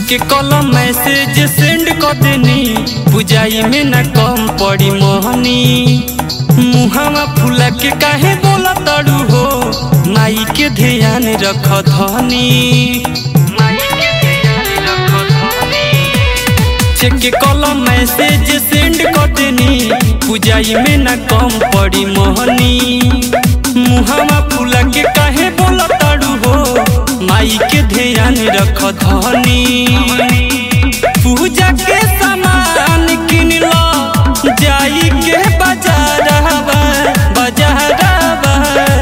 के कलम message send कर देनी बुझाई में न कम पड़ी मोहनी मुहावा फूला के काहे बोला तड़ू हो माई के ध्यान रख धनी चेक के कलम मैसेज सेंड कर देनी बुझाई में न कम पड़ी मोहनी मुहावा फूला के काहे बोला तड़ू हो माई के ध्यान रख धनी पूजा के सामान किन लो जाई के बाजारवा बाजारवा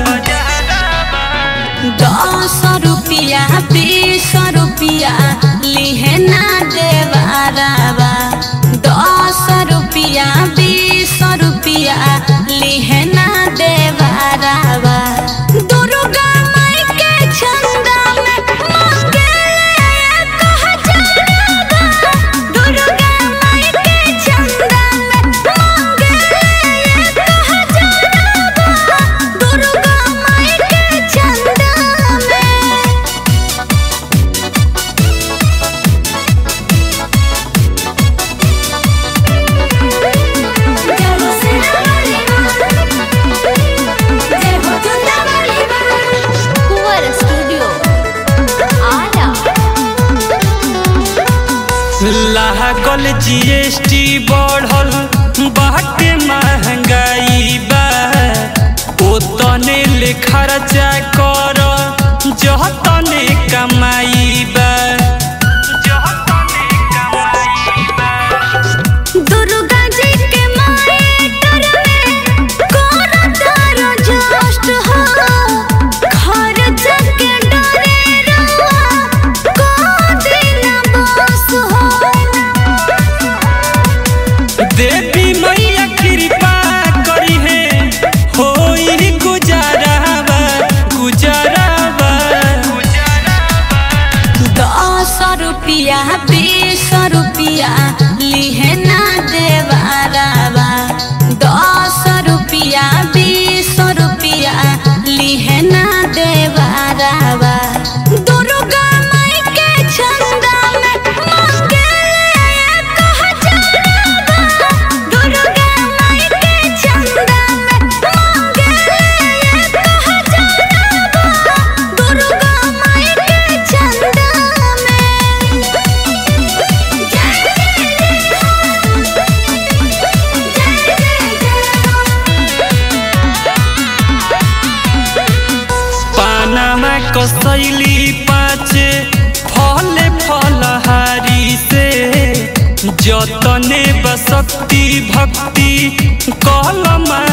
दस रुपिया बीस रुपिया लिहे ना देवारावा दस रुपिया बीस रुपिया लिहे ना देवारावा दुर्गा माई के चंदा में मंगले एक हजारवा दुर्गा माई के चंदा में मंगले एक हजारवा दुर्गा माई के चंदा में जय हो सेनावाली जय हो चंदावाली कुंवर स्टूडियो आरा लागल जीएसटी बढ़ल बाटे महंगाई बा ओतने ले खर्चा कर जतने कमाई बा जतने कमाई बा दुर्गा जी के मायटर में कोन तारो जस्ट हो घर जग डरे रवा को दिन बस हो देवी मैया कृपा करी है होई गुजारावा गुजारावा दस रुपिया बीस रुपिया लिहे ना देवारावा दस रुपिया बीस रुपिया लिहे ना देवारावा दुर्गा माई के चंदा में मंगले एक हजारवा दुर्गा माई के चंदा में मंगले एक हजारवा दुर्गा माई के चंदा में जय जय पानामा कसैली पाचे फले फलहारी से जतने बसक्ति भक्ति कलमा